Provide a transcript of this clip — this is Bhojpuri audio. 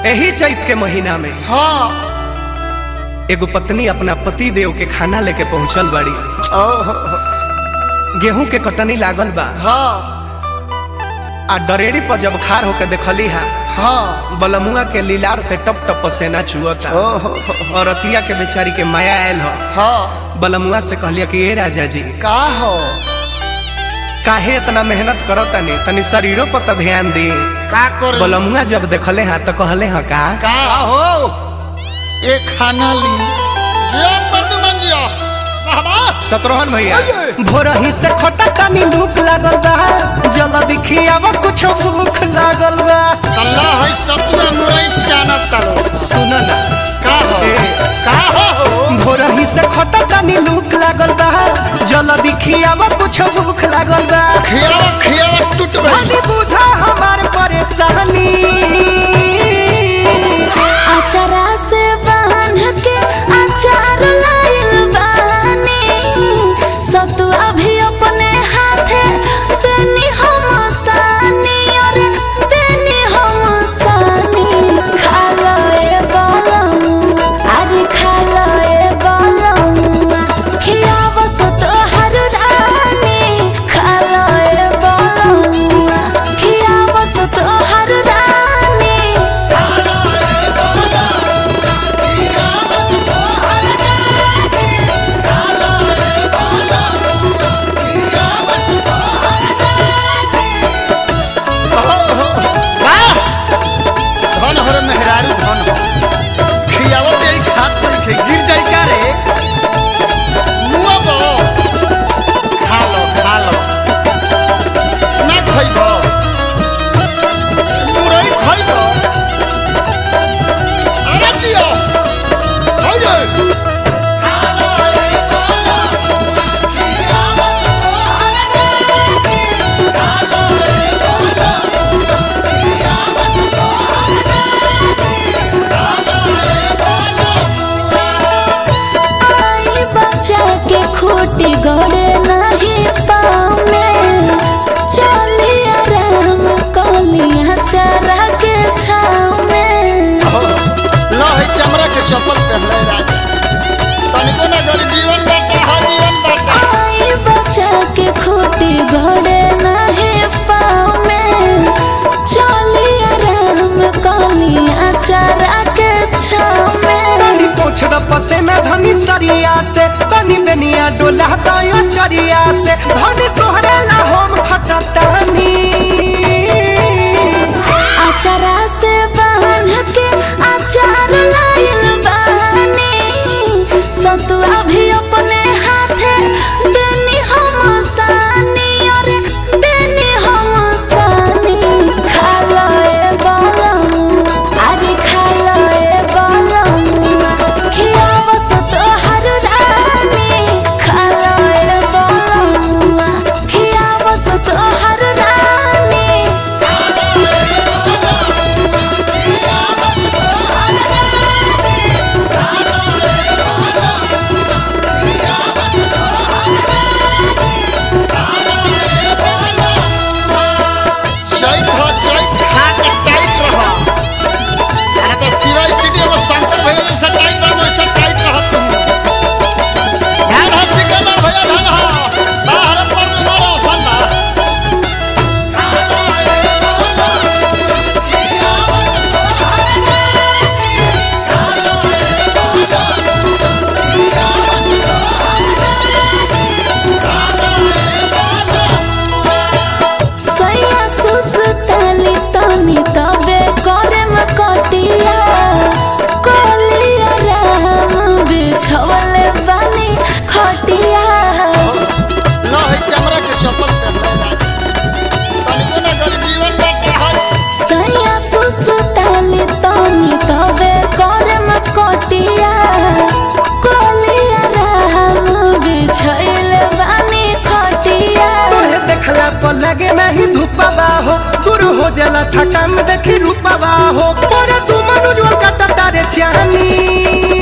यही चैत के महीना में हाँ एगो पत्नी अपना पति देव के खाना लेके पहुंचल बाड़ी ओहो गेहूं के कटनी लागल बा हाँ आ डरेड़ी पर जब खार होके देखली हा हाँ बलमुआ के लीलार से टप टप पसेना चुअता ओहो और अतिया के बेचारी के माया आयल हो हाँ बलमुआ से कहलिया कि ए राजा जी का हो काहे इतना मेहनत करो तनी तनी शरीरों पर तो ध्यान दी का कर बलमुआ जब देखले हा तो कहले हा का का हो ये खाना ली जिया प्रदुमन जिया बाबा सतरोहन भैया अये। भोरही से खोटा तनी भूख लागल बा जल दिखियावा कुछ भूख लागल बा अल्लाह है सतुरा मुरई चाना तलो सुनो ना का हो ए। का हो भोरही से खोटा तनी भूख लागल बा जल दिखियावा कुछ भूख लागल बा खियावा खियावा टूट गई हनी बुझा हमार परेशानी अचरा से बांध के अचार लाइल बानी सतुआ भी अपने हाथे देनी हम सानी और देनी हम सानी खा लो ए गरम अरे खा लो ए गरम खियाव सत हर रानी खा लो ए गरम खियाव सत हर रानी वाह! धन हर मेहरारू धन हो। खियावत यही खात पर खे गिर जाई का रे मुआ बो खा लो खा लो ना खइबो मुरई खइबो अरे जियो होइ रे आई बच्चा के खूटी गड़े नहीं पामे चली आराम कलिया चरा के छाव में लो है चमड़ा के चप्पल पहनले राजा तनिको ना गरी जीवन बाटा हा जीवन बाटा आई बच्चा के खूटी गड़े नहीं पामे चली आराम कलिया चरा के छाव में तनी पोछ द पसेना धनी सरिया से तनी बेनिया डोला दयो चरिया से धनी तोहरे ला हम खटतानी अचरा से बांध के अचार लाइल बानी सतुआ भी अपने हाथे देनी हम सानी और देनी हम सानी खा लो ए गरम अरे खा लो ए गरम खियाव सत हर रानी खा लो ए गरम खियाव सत हर रानी चैत हो चैत खा के टाइट रह अरे तो शिवा स्टूडियो में शंकर भैया जैसा टाइट रह वैसा टाइट रह तुम धान हो सिकंदर भैया धान हो बाहर पर में मारो फंदा सैया सुसताली तनी तबे करे में कटिया कोलिया राम बिछवले बानी खटिया लो है चमड़ा के चप्पल पहनले राजा तनिको ना गरी जीवन बाटा हा सैया सुसताली तनी तबे करे में कटिया कोलिया राम बिछवले बानी खटिया तोहे देखला पर लगे नहीं धूपवा हो दूर हो जाला थकान देखी रूपवा हो पर तू मनुजोर का तारे चानी